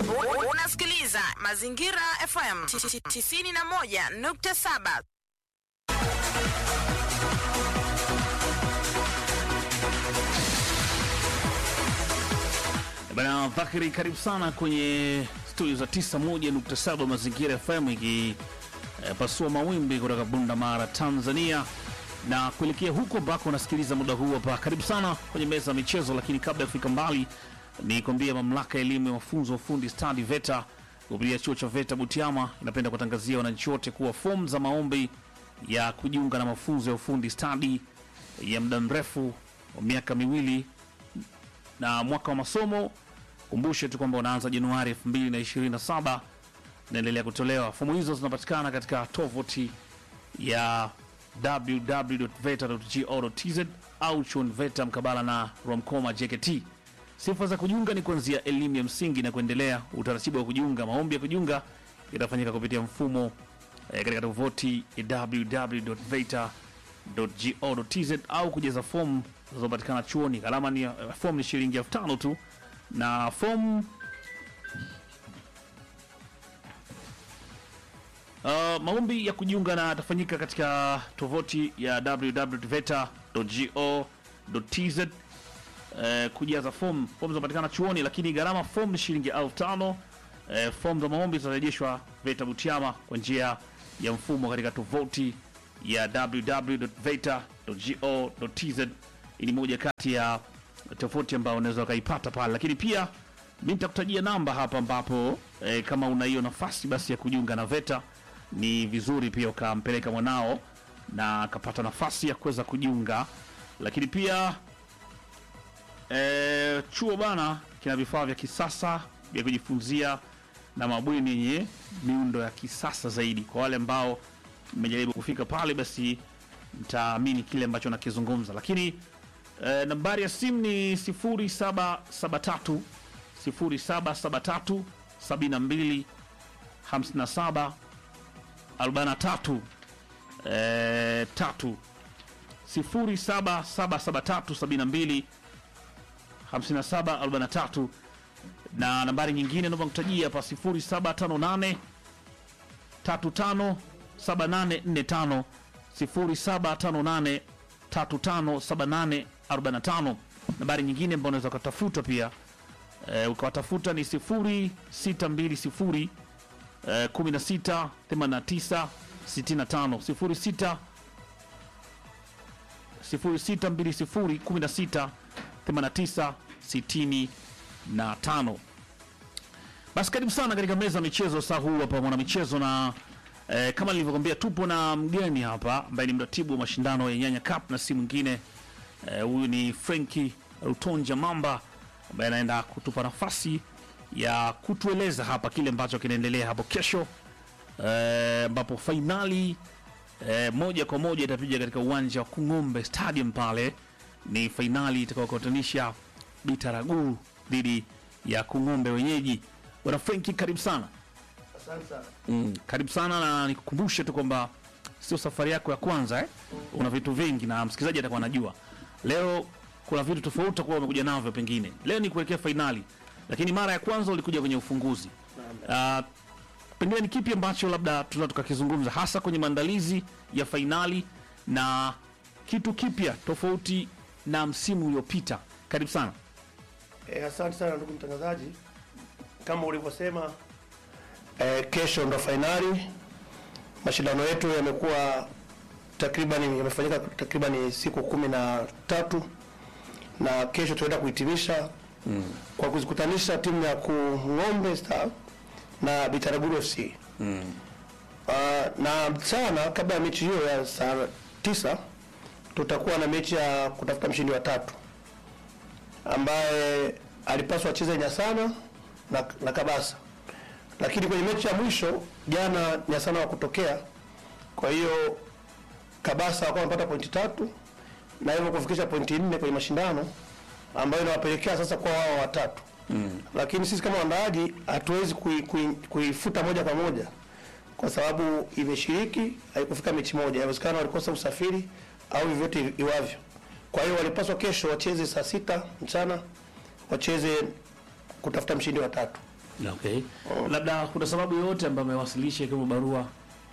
U- Unasikiliza Mazingira FM 91.7. Bana Dhakiri, karibu sana kwenye studio za 91.7 Mazingira FM ikipasua mawimbi kutoka Bunda Mara, Tanzania na kuelekea huko ambako unasikiliza muda huu hapa. Karibu sana kwenye meza ya michezo, lakini kabla ya kufika mbali ni kwambia mamlaka ya elimu ya mafunzo ya ufundi stadi VETA kupitia chuo cha VETA Butiama inapenda kutangazia wananchi wote kuwa fomu za maombi ya kujiunga na mafunzo ya ufundi stadi ya muda mrefu wa miaka miwili na mwaka wa masomo kumbushe tu kwamba unaanza Januari 2027 inaendelea kutolewa. Fomu hizo zinapatikana katika tovuti ya www.veta.go.tz au chuoni VETA mkabala na Romcoma JKT. Sifa za kujiunga ni kuanzia elimu ya msingi na kuendelea. Utaratibu wa kujiunga, maombi ya kujiunga itafanyika kupitia mfumo eh, katika tovuti ya www.veta.go.tz au kujaza fomu zinazopatikana chuoni. Gharama ni eh, fomu ni shilingi elfu tano tu na fomu Uh, maombi ya kujiunga na yatafanyika katika tovuti ya www.veta.go.tz. Uh, kujaza fomu, fomu zinapatikana chuoni, lakini gharama fomu ni shilingi elfu tano. Uh, fomu za maombi zitarejeshwa VETA Butiama kwa njia ya mfumo katika tovuti ya www.veta.go.tz. Hii ni moja kati ya tofauti ambayo unaweza ukaipata pale, lakini pia mi nitakutajia namba hapa ambapo eh, kama una hiyo nafasi basi ya kujiunga na VETA ni vizuri pia ukampeleka mwanao na akapata nafasi ya kuweza kujiunga, lakini pia eh, chuo bana kina vifaa vya kisasa vya kujifunzia na mabweni yenye miundo ya kisasa zaidi. Kwa wale ambao mmejaribu kufika pale, basi mtaamini kile ambacho nakizungumza, lakini eh, nambari ya simu ni 0773 0773 72 57 43 eh, tatu 0773 72 57 43 na nambari nyingine naomba kutajia hapa 0758 35 7845 0758 35 7845 nambari nyingine ambayo unaweza ukatafuta pia eh, ukawatafuta ni 0620 eh, 16 89 65 06 0620 16 89 65. Basi karibu sana katika meza ya michezo saa huu hapa mwana michezo na eh, kama nilivyokwambia tupo na mgeni hapa ambaye ni mratibu wa mashindano ya Nyanya Cup na si mwingine eh, huyu ni Frenki Rutonja Mamba ambaye anaenda kutupa nafasi ya kutueleza hapa kile ambacho kinaendelea hapo kesho eh, ambapo fainali eh, moja kwa moja itapiga katika uwanja wa Kung'ombe Stadium pale. Ni fainali itakayokutanisha Bitaraguru dhidi ya Kung'ombe wenyeji. Bwana Frenki, karibu sana. Asante sana. Mm, karibu sana na nikukumbushe tu kwamba sio safari yako ya kwanza eh? Una vitu vingi na msikilizaji atakuwa anajua. Leo kuna vitu tofauti utakuwa umekuja navyo pengine. Leo ni kuelekea fainali, lakini mara ya kwanza ulikuja kwenye ufunguzi. Uh, pengine ni kipi ambacho labda tunaweza tukakizungumza hasa kwenye maandalizi ya fainali na kitu kipya tofauti na msimu uliopita? Karibu sana. E, asante sana ndugu mtangazaji, kama ulivyosema e, kesho ndo fainali. Mashindano yetu yamekuwa takriban yamefanyika takriban siku kumi na tatu na kesho tunaenda kuhitimisha mm. kwa kuzikutanisha timu ya Kung'ombe Star na Bitaraguru FC mm. uh, na mchana kabla ya mechi hiyo ya saa tisa tutakuwa na mechi ya kutafuta mshindi wa tatu ambaye alipaswa acheze Nyasana na, na Kabasa, lakini kwenye mechi ya mwisho jana Nyasana wa kutokea, kwa hiyo Kabasa wakawa wamepata pointi tatu na hivyo kufikisha pointi nne kwenye mashindano ambayo inawapelekea sasa kwa wao watatu mm. Lakini sisi kama waandaaji hatuwezi kui- kui- kuifuta moja kwa moja kwa sababu imeshiriki haikufika mechi moja, inawezekana walikosa usafiri au vyovyote iwavyo. Kwa hiyo walipaswa kesho wacheze saa sita mchana, wacheze kutafuta mshindi wa tatu. Okay. Labda kuna sababu yoyote ambayo amewasilisha ikiwemo barua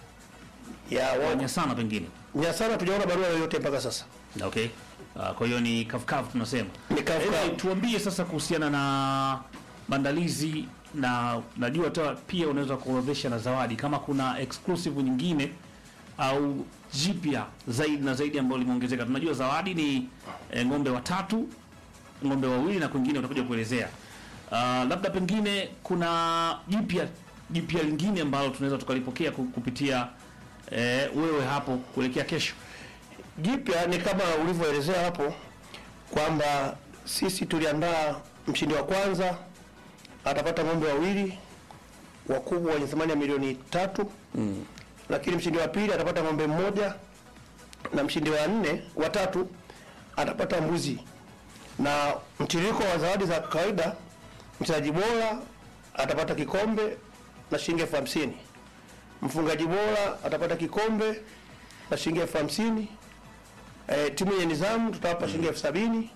ya wa- Nyasana pengine. Nyasana tujaona barua yoyote mpaka sasa. Okay. Uh, kwa hiyo ni kafukafu tunasema. Ni kafukafu. Eh, tuambie sasa kuhusiana na maandalizi na najua hata pia unaweza kuorodhesha na zawadi kama kuna exclusive nyingine au jipya zaidi na zaidi ambayo limeongezeka. Tunajua zawadi ni eh, ng'ombe watatu, ng'ombe wawili na kwingine utakuja kuelezea. Uh, labda pengine kuna jipya jipya lingine ambalo tunaweza tukalipokea ku- kupitia eh, wewe hapo kuelekea kesho. Jipya ni kama ulivyoelezea hapo kwamba sisi tuliandaa mshindi wa kwanza atapata ng'ombe wawili wakubwa wenye thamani ya milioni tatu mm. Lakini mshindi wa pili atapata ng'ombe mmoja na mshindi wa nne wa tatu atapata mbuzi, na mtiririko wa zawadi za kawaida, mchezaji bora atapata kikombe na shilingi elfu hamsini mfungaji bora atapata kikombe na shilingi elfu hamsini Eh, timu yenye nidhamu tutawapa shilingi elfu sabini.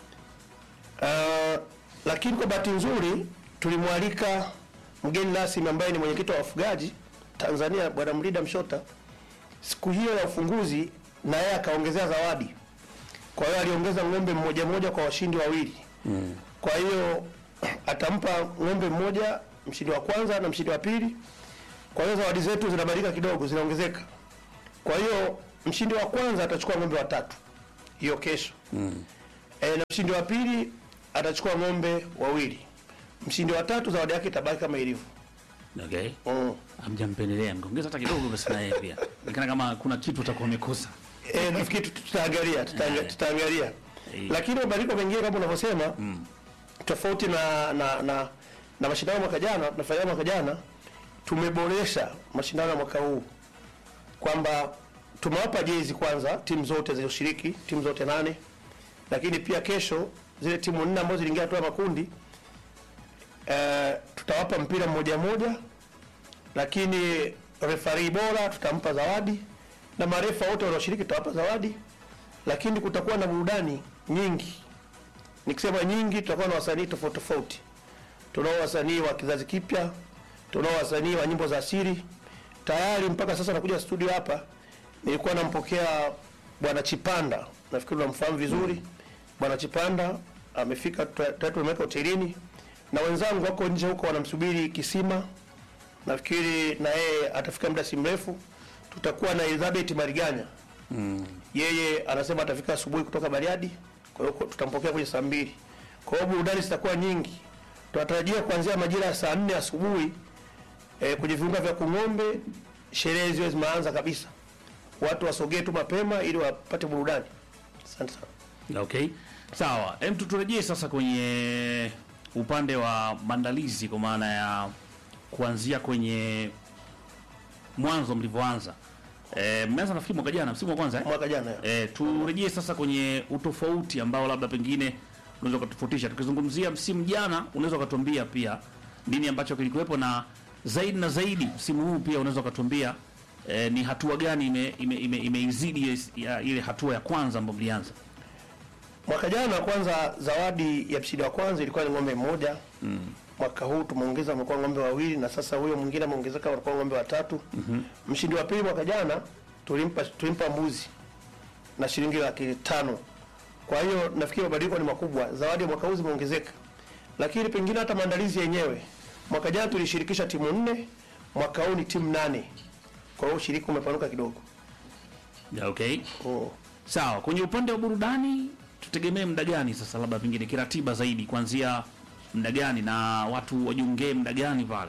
Uh, lakini kwa bahati nzuri tulimwalika mgeni rasmi ambaye ni mwenyekiti wa wafugaji Tanzania Bwana Mlida Mshota siku hiyo ya ufunguzi, na yeye akaongezea zawadi. Kwa hiyo aliongeza ng'ombe mmoja mmoja kwa washindi wawili mm. Kwa hiyo atampa ng'ombe mmoja mshindi wa kwanza na mshindi wa pili. Kwa hiyo zawadi zetu zinabadilika kidogo, zinaongezeka. Kwa hiyo mshindi wa kwanza atachukua ng'ombe watatu hiyo kesho mm. E, na mshindi wa pili atachukua ng'ombe wawili. Mshindi wa tatu zawadi yake itabaki kama ilivyo. Okay. Mm. Hamjampendelea, mkaongeza hata kidogo basi na yeye pia. Nikana kama kuna kitu utakuwa umekosa. E, nafikiri tut- tutaangalia tutaanga- Eh. tutaangalia, Eh. lakini mabadiliko mengine kama unavyosema tofauti na na na, na mashindano ya mwaka jana tunafanya mwaka jana tumeboresha mashindano ya mwaka huu kwamba tumewapa jezi kwanza timu zote zilizoshiriki timu zote nane, lakini pia kesho zile timu nne ambazo ziliingia hatua ya makundi eh, tutawapa mpira mmoja mmoja, lakini refari bora tutampa zawadi na marefa wote wanaoshiriki tutawapa zawadi, lakini kutakuwa na burudani nyingi. Nikisema nyingi, tutakuwa na wasanii tofauti tofauti. Tunao wasanii wa kizazi kipya, tunao wasanii wa nyimbo za asili. Tayari mpaka sasa nakuja studio hapa, nilikuwa nampokea bwana Chipanda, nafikiri unamfahamu vizuri. Bwana Chipanda amefika, tayari tumeweka hotelini na wenzangu wako nje huko wanamsubiri Kisima. Nafikiri na yeye atafika muda si mrefu. Tutakuwa na Elizabeth Mariganya yeye anasema atafika asubuhi kutoka Bariadi, kwa hiyo tutampokea kwenye saa mbili. Kwa hiyo burudani zitakuwa nyingi, tunatarajia kuanzia majira ya saa nne asubuhi eh, kwenye viunga vya Kung'ombe sherehe ziwe zimeanza kabisa, watu wasogee tu mapema ili wapate burudani. Asante sana. Okay. Sawa. Hem, turejee sasa kwenye upande wa maandalizi kwa maana ya kuanzia kwenye mwanzo mlivyoanza. Eh, mmeanza nafikiri mwaka jana, msimu wa kwanza eh? Mwaka jana E, turejee sasa kwenye utofauti ambao labda pengine unaweza ukatofautisha. Tukizungumzia msimu jana, unaweza ukatuambia pia nini ambacho kilikuwepo, na zaidi na zaidi msimu huu pia unaweza ukatuambia e, ni hatua gani imeizidi ime, ime, imeizidi ile- ya, ile hatua ya kwanza ambayo mlianza. Mwaka jana kwanza, zawadi ya mshindi wa kwanza ilikuwa ni ng'ombe mmoja mm. Mwaka huu tumeongeza, wamekuwa ng'ombe wawili, na sasa huyo mwingine ameongezeka, wanakuwa ng'ombe watatu mm-hmm. Mshindi wa pili mwaka jana tulimpa tulimpa mbuzi na shilingi laki tano. Kwa hiyo nafikiri mabadiliko ni makubwa, zawadi ya mwaka huu zimeongezeka, lakini pengine hata maandalizi yenyewe. Mwaka jana tulishirikisha timu nne, mwaka huu ni timu nane, kwa hiyo ushiriki umepanuka kidogo Ya, Okay. oh. Sawa, kwenye upande wa burudani tutegemee muda gani sasa, labda pengine kiratiba zaidi, kuanzia muda gani na watu wajiungee muda gani pale?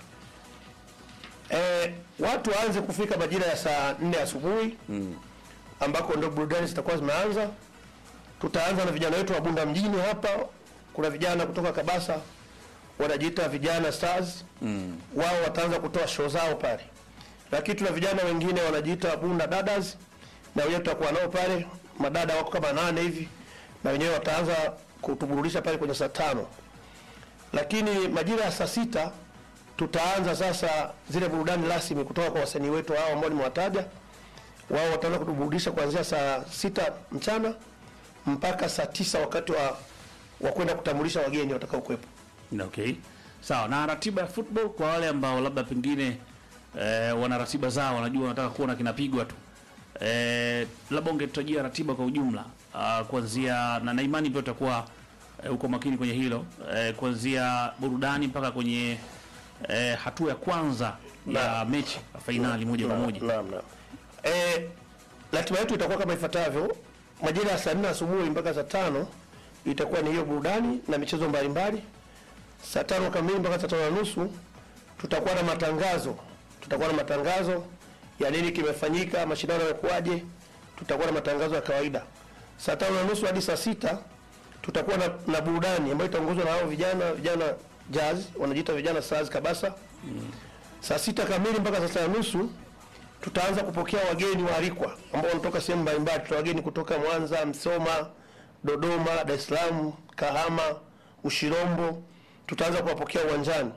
Eh, watu waanze kufika majira ya saa nne asubuhi mm. ambako ndio burudani zitakuwa zimeanza. Tutaanza na vijana wetu wa Bunda mjini hapa. Kuna vijana kutoka Kabasa wanajiita vijana Stars mm. wao wataanza kutoa show zao pale, lakini tuna vijana wengine wanajiita Bunda Dadas na wenyewe tutakuwa nao pale, madada wako kama nane hivi, na wenyewe wataanza kutuburudisha pale kwenye saa tano lakini majira ya saa sita tutaanza sasa zile burudani rasmi kutoka kwa wasanii wetu hao ambao nimewataja. Wao wataanza kutuburudisha kuanzia saa sita mchana mpaka saa tisa wakati wa wa kwenda kutambulisha wageni watakao kuwepo. Okay. Sawa, na ratiba ya football kwa wale ambao labda pengine eh, wana ratiba zao, wanajua wanataka kuona kinapigwa tu eh, labda ungetutajia ratiba kwa ujumla uh, kuanzia na, na imani pia utakuwa eh, uko makini kwenye hilo eh, kuanzia burudani mpaka kwenye eh, hatua ya kwanza ya mechi ya fainali moja kwa moja. Naam, naam. Eh, ratiba yetu itakuwa kama ifuatavyo. Majira ya saa nne asubuhi mpaka saa tano itakuwa ni hiyo burudani na michezo mbalimbali. Saa tano kamili mpaka saa tano na nusu tutakuwa na matangazo, tutakuwa na matangazo ya nini kimefanyika, mashindano yamekuwaje. Tutakuwa na matangazo ya kawaida. Saa tano na nusu hadi saa sita tutakuwa na, na burudani ambayo itaongozwa na hao vijana vijana jazz wanajiita vijana Stars Kabasa. Saa sita kamili mpaka saa sita na nusu tutaanza kupokea wageni waalikwa ambao wanatoka sehemu mbalimbali. Tuna wageni kutoka Mwanza, Msoma, Dodoma, Dar es Salaam, Kahama, Ushirombo. Tutaanza kuwapokea uwanjani.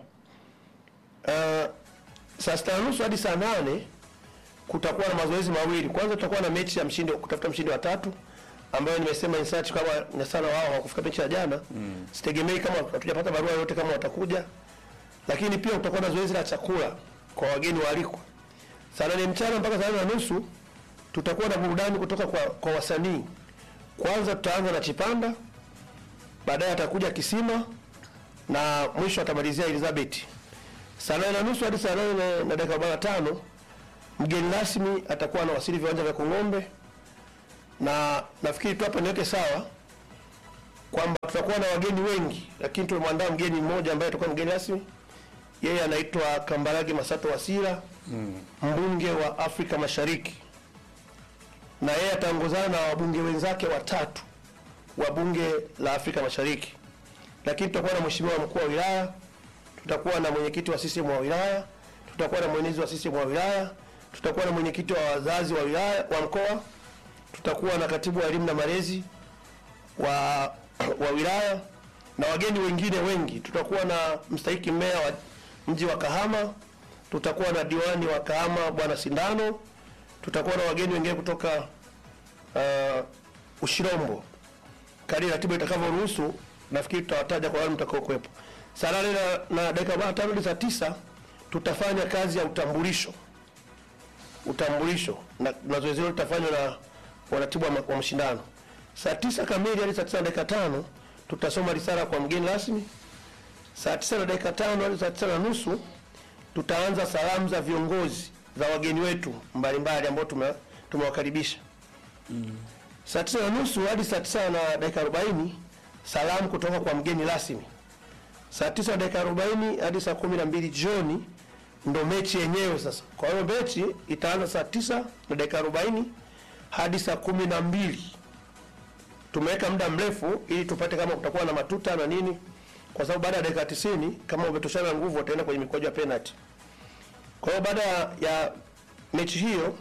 Uh, saa sita na nusu hadi saa nane kutakuwa na mazoezi mawili. Kwanza tutakuwa na mechi ya mshindi kutafuta mshindi wa tatu ambayo nimesema insert kama na sana wao hawakufika mechi ya jana. Sitegemei kama hatujapata barua yoyote kama watakuja. Lakini pia kutakuwa na zoezi la chakula kwa wageni waalikwa. Saa nane mchana mpaka saa nane na nusu tutakuwa na burudani kutoka kwa, kwa wasanii. Kwanza tutaanza na Chipanda, baadaye atakuja Kisima na mwisho atamalizia Elizabeth. Saa nane na nusu hadi saa nane na- na dakika arobaini na tano mgeni rasmi atakuwa anawasili viwanja vya Kung'ombe, na nafikiri tu hapa niweke sawa kwamba tutakuwa na wageni wengi, lakini tumemwandaa mgeni mmoja ambaye atakuwa mgeni rasmi. Yeye anaitwa Kambarage Masato Wasira, mbunge wa Afrika Mashariki, na yeye ataongozana na wabunge wenzake watatu wa bunge la Afrika Mashariki. Lakini tutakuwa na mheshimiwa mkuu wa wilaya, tutakuwa na mwenyekiti wa CCM wa wilaya, tutakuwa na mwenezi wa CCM wa wilaya, tutakuwa na mwenyekiti wa wazazi wa wilaya wa mkoa, tutakuwa na katibu wa elimu na malezi wa, wa wilaya na wageni wengine wengi. Tutakuwa na mstahiki meya wa mji wa Kahama, tutakuwa na diwani wa Kahama bwana Sindano, tutakuwa na wageni wengine kutoka uh, Ushirombo. Kadri ratiba itakavyoruhusu, nafikiri tutawataja kwa wale mtakao kuwepo. Saa nane na, na dakika arobaini na tano hadi saa tisa tutafanya kazi ya utambulisho utambulisho na, na zoezi hilo litafanywa na waratibu wa, ma- wa mashindano. Saa tisa kamili hadi saa tisa na dakika tano tutasoma risala kwa mgeni rasmi. Saa tisa na dakika tano hadi saa tisa na nusu tutaanza salamu za viongozi za wageni wetu mbalimbali ambao tume- tumewakaribisha. Saa tisa na nusu hadi saa tisa na dakika arobaini salamu kutoka kwa mgeni rasmi. Saa tisa na dakika arobaini hadi saa kumi na mbili jioni ndo mechi yenyewe sasa. Kwa hiyo mechi itaanza saa tisa na dakika arobaini hadi saa kumi na mbili. Tumeweka muda mrefu ili tupate kama kutakuwa na matuta na nini, kwa sababu baada ya dakika tisini kama umetoshana nguvu wataenda kwenye mikwaju ya penalty. Kwa hiyo baada ya- ya mechi hiyo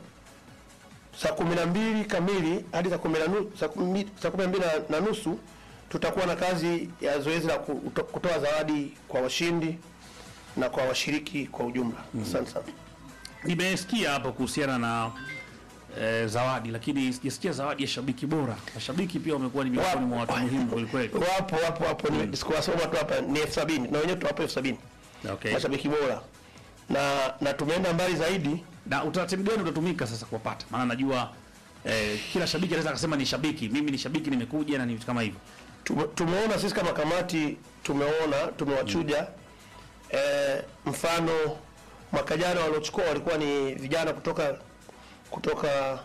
saa kumi na mbili kamili hadi saa kumi na nu- saa kumi saa kumi na mbili na- na nusu tutakuwa na kazi ya zoezi la kuto- kutoa zawadi kwa washindi na kwa washiriki kwa ujumla. Asante sana. Nimesikia hapo kuhusiana na eh, zawadi, lakini sijasikia zawadi ya shabiki bora. Mashabiki pia wamekuwa ni miongoni mwa watu muhimu kweli kweli. Wapo wapo wapo, ni sikuwasoma tu hapa, ni elfu sabini na wenyewe tuwapo elfu sabini Okay. mashabiki bora, na na tumeenda mbali zaidi. Na utaratibu gani utatumika sasa kuwapata? Maana najua eh, kila shabiki anaweza akasema ni shabiki, mimi ni shabiki, nimekuja na ni vitu kama hivyo. Tume- Tumeona sisi kama kamati, tumeona tumewachuja. Eh, mfano mwaka jana waliochukua walikuwa ni vijana kutoka kutoka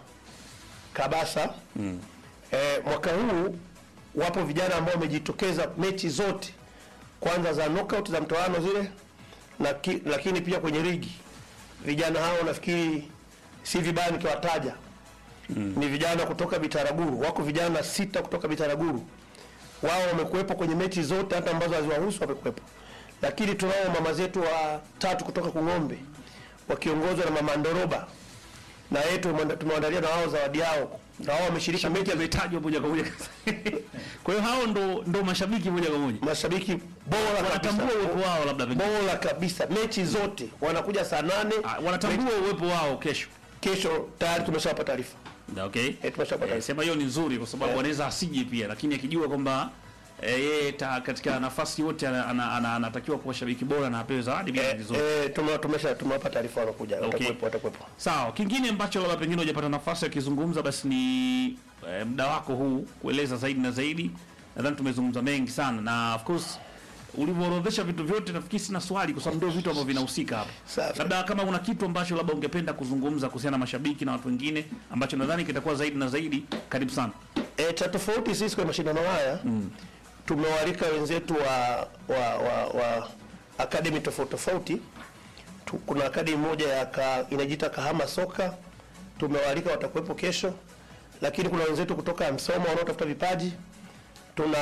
Kabasa. Eh, mwaka huu wapo vijana ambao wamejitokeza mechi zote kwanza za knockout za mtoano zile na ki, lakini pia kwenye ligi. Vijana hao nafikiri si vibaya nikiwataja. Ni vijana kutoka Bitaraguru, wako vijana sita kutoka Bitaraguru wao wamekuwepo kwenye mechi zote hata ambazo haziwahusu wamekuwepo, lakini tunao mama zetu wa tatu kutoka Kung'ombe wakiongozwa na mama Ndoroba, na yeye tumewanda- tumewaandalia na wao zawadi yao, na wao wameshiriki mechi ya Ametajwa moja kwa moja. Kwa hiyo hao ndo ndo mashabiki moja kwa moja. mashabiki bora Wanatambua kabisa, uwepo wao labda pengine. bora kabisa, mechi zote wanakuja saa nane. Ah, Wanatambua uwepo wao kesho. Kesho tayari tumeshawapa taarifa. Okay. Eh, tumeshapata. Eh, sema hiyo ni nzuri kwa sababu Eh. anaweza asije pia, lakini akijua kwamba eh, yeye ta- katika nafasi yote ana- ana- ana- anatakiwa kuwa shabiki bora na apewe zawadi bila Eh, vizuri. eh, tume- tumesha tumewapa taarifa wanakuja, Okay. watakuwepo watakuwepo. Sawa, kingine ambacho labda pengine hujapata nafasi ya kizungumza basi ni eh, muda wako huu kueleza zaidi na zaidi. Nadhani tumezungumza mengi sana na of course ulivyoorodhesha vitu vyote, nafikiri sina swali kwa sababu ndio vitu ambavyo vinahusika hapa. Safi. Labda kama una kitu ambacho labda ungependa kuzungumza kuhusiana na mashabiki na watu wengine ambacho nadhani kitakuwa zaidi na zaidi, karibu sana. E, cha tofauti sisi kwenye mashindano haya tumewalika wenzetu wa wa, wa, wa akademi tofauti tofauti. Tu- Kuna akademi moja ya ka, inajiita Kahama Soka, tumewalika watakuwepo kesho, lakini kuna wenzetu kutoka Msoma wanaotafuta vipaji. Tuna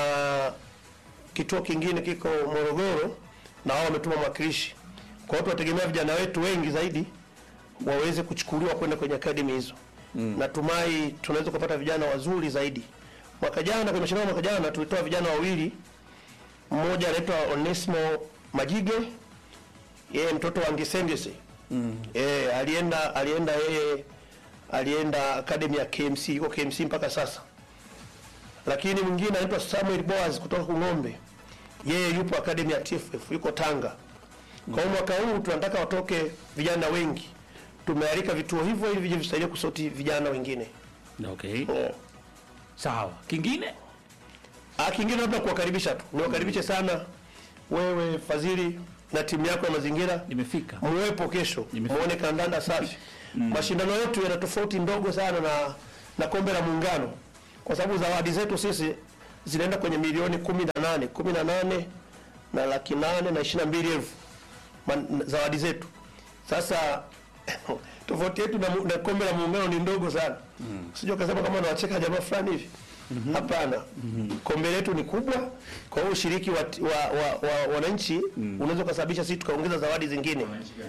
kituo kingine kiko Morogoro na wao wametuma mwakilishi. Kwa hiyo tunategemea vijana wetu wengi zaidi waweze kuchukuliwa kwenda kwenye akademi hizo. Natumai tunaweza kupata vijana wazuri zaidi. Mwaka jana kwenye mashindano ya mwaka jana tulitoa vijana wawili, mmoja anaitwa Onesmo Majige, yeye mtoto wa Ngisengese mm. E, alienda alienda yeye alienda academy ya KMC, yuko KMC mpaka sasa. Lakini mwingine anaitwa Samuel Boaz kutoka Kung'ombe, yeye yupo academy ya TFF, yuko Tanga. Kwa hiyo mwaka huu tunataka watoke vijana wengi, tumealika vituo hivyo ili vije visaidie kusoti vijana wengine Okay. yeah. Sawa. Kingine? Ah, kingine labda kuwakaribisha tu, niwakaribishe sana wewe Fadhili na timu yako ya mazingira, Nimefika. muwepo kesho, Nimefika. muone kandanda safi. Mashindano yetu yana tofauti ndogo sana na na kombe la Muungano, kwa sababu zawadi zetu sisi zinaenda kwenye milioni kumi na nane kumi na nane na laki nane na ishirini na mbili elfu Man- zawadi zetu. Sasa tofauti yetu na, mu- na kombe la Muungano ni ndogo sana mm. Sijui kasema kama nawacheka jamaa fulani hivi Hapana, kombe letu ni kubwa. Kwa hiyo ushiriki wa, wa, wa, wa wananchi unaweza ukasababisha sisi tukaongeza zawadi zingine.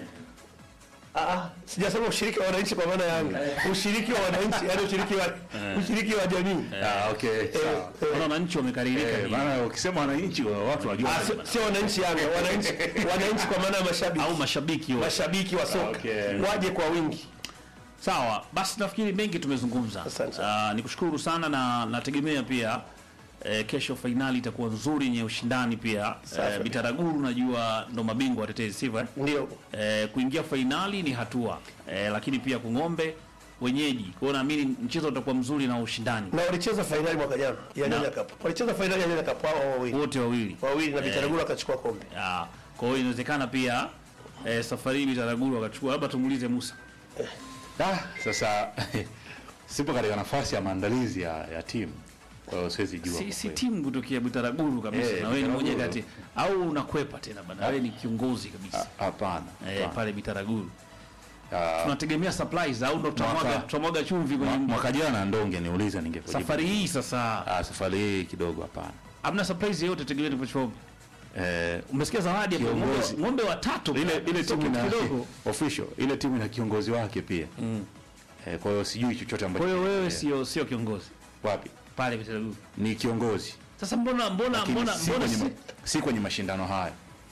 Ah, ah, sijasema ushiriki wa wananchi kwa maana ya Yanga, ushiriki wa wananchi, yani ushiriki wa ushiriki wa jamii. Ah, okay, sawa. Wana wananchi wamekaririka. Eh, ni- maana ukisema wananchi wa- watu wajua. Ah, sio- sio wananchi Yanga, wananchi wananchi kwa maana ya mashabiki, au mashabiki wote. mashabiki wa soka Okay. waje kwa wingi. Sawa, basi nafikiri mengi tumezungumza. Asante sana. Ah, nikushukuru sana na nategemea pia eh, kesho fainali itakuwa nzuri yenye ushindani pia. Safi. Eh, Bitaraguru najua ndo mabingwa watetezi sivyo? eh? Ndio Eh, kuingia fainali ni hatua eh, lakini pia kung'ombe wenyeji. Kwa hiyo naamini mchezo utakuwa mzuri na ushindani na walicheza fainali mwaka jana ya Nyanya Cup, walicheza fainali ya Nyanya Cup hao wawili wote wawili. wawili na Bitaraguru akachukua kombe. Ah, kwa hiyo inawezekana pia eh, safari hii Bitaraguru wakachukua, labda tumuulize Musa. Ah, sasa sipo katika nafasi ya maandalizi ya, ya timu. Kwa hiyo siwezi jua. Si, kwa si kweli. timu kutokea Bitaraguru kabisa Eh, na wewe ni mmoja Bitaraguru. kati au unakwepa tena bana, wewe ni kiongozi kabisa. Ah, Hapana. eh, hapana. pale Bitaraguru Ah, tunategemea supplies au ndo tutamwaga Mwaka- tutamwaga chumvi kwenye mwa- mji. mwaka jana ndo ungeniuliza ningekujibu. safari hii sasa Ah, safari hii kidogo hapana. hamna surprise yoyote tegemea tupochombe Eh, umesikia zawadi hapo ng'ombe, Kiongozi. ng'ombe watatu ile ile Sio timu kitu ina kidogo official, ile timu ina kiongozi wake pia. Eh, kwa hiyo sijui chochote ambacho. kwa hiyo wewe kinaendelea. sio sio kiongozi wapi? pale Bitaraguru Ni kiongozi. sasa mbona mbona Lakini mbona si mbona kwenye, si, ma- si kwenye mashindano haya.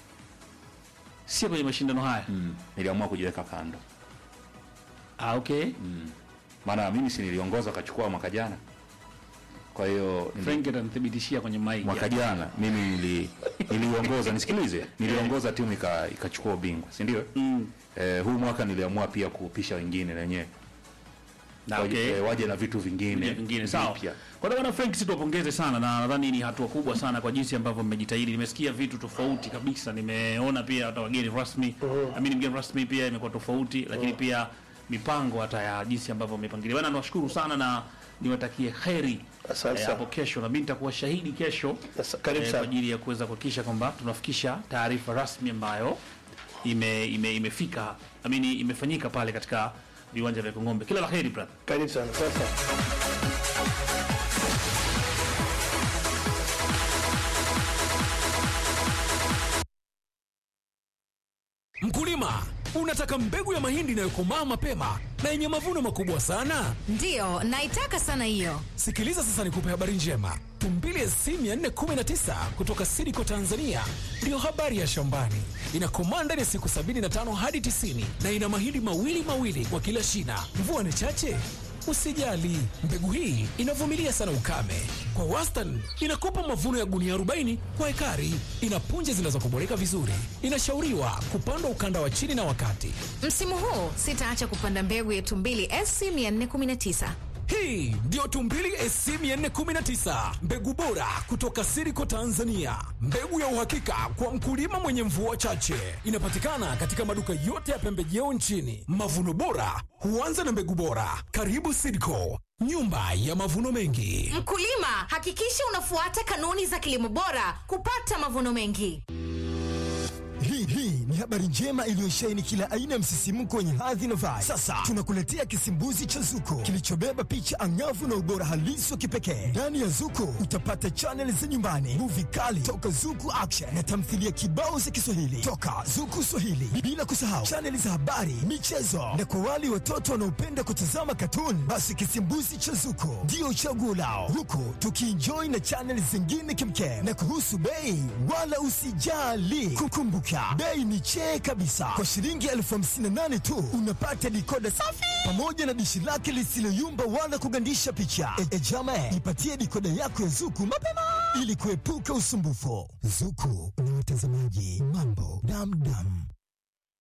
sio kwenye mashindano haya Niliamua kujiweka kando. ah okay Maana mimi si niliongoza akachukua mwaka jana. Kwa hiyo nili- Frank atanithibitishia kwenye mic mwaka jana mimi nili, niliongoza nisikilize, niliongoza timu ika- ikachukua ubingwa, si ndio? Mm. Eh, huu mwaka niliamua pia kupisha wengine na wenyewe Na waje, okay eh, waje na vitu vingine vingine vingine sawa. vipya. Kwa hiyo bwana Frank, sisi tuwapongeze sana na nadhani ni hatua kubwa sana kwa jinsi ambavyo mmejitahidi. Nimesikia vitu tofauti kabisa, nimeona pia hata wageni rasmi uh amini mgeni rasmi pia imekuwa tofauti, lakini pia mipango hata ya jinsi ambavyo mmepangilia. Bwana, niwashukuru sana na niwatakie heri Asante eh, sana. hapo kesho, na mimi nitakuwa shahidi kesho Asa- karibu eh, kwa sana. ajili ya kuweza kuhakikisha kwamba tunafikisha taarifa rasmi ambayo ime, ime, imefika amini imefanyika pale katika viwanja vya Kongombe. Kila la heri brother. Karibu sana. Sasa Mkulima, unataka mbegu ya mahindi inayokomaa mapema na yenye mavuno makubwa sana? Ndiyo, naitaka sana hiyo. Sikiliza sasa nikupe habari njema. Tumbili SC 419 kutoka Sidiko Tanzania ndiyo habari ya shambani. Inakomaa ndani ya siku 75 hadi 90 na ina mahindi mawili mawili kwa kila shina. Mvua ni chache? Usijali, mbegu hii inavumilia sana ukame. Kwa wastani inakupa mavuno ya gunia 40 kwa ekari. Ina punje zinazokuboleka vizuri. Inashauriwa kupandwa ukanda wa chini na wakati. Msimu huu sitaacha kupanda mbegu yetu mbili SC 419. Hii ndiyo Tumbili SC 419, mbegu bora kutoka Siriko Tanzania, mbegu ya uhakika kwa mkulima mwenye mvua chache. Inapatikana katika maduka yote ya pembejeo nchini. Mavuno bora huanza na mbegu bora. Karibu Siriko, nyumba ya mavuno mengi. Mkulima, hakikisha unafuata kanuni za kilimo bora kupata mavuno mengi. Hii hii ni habari njema iliyosheheni kila aina ya msisimko wenye hadhi na vibe. Sasa tunakuletea kisimbuzi cha Zuko kilichobeba picha angavu na ubora halisi wa kipekee. Ndani ya Zuko utapata chaneli za nyumbani, muvi kali toka Zuku Action na tamthilia kibao za Kiswahili toka Zuku Swahili, bila kusahau chaneli za habari, michezo na kwa wale watoto wanaopenda kutazama katuni, basi kisimbuzi cha Zuko ndio chaguo lao, huku tukienjoy na chaneli zingine kimkem. Na kuhusu bei, wala usijali, kukumbuka bei ni chee kabisa. Kwa shilingi elfu hamsini na nane tu unapata dikoda safi pamoja na dishi lake lisiloyumba wala kugandisha picha. E, e jama, ipatie dikoda yako ya Zuku mapema ili kuepuka usumbufu. Zuku na watazamaji mambo damdam.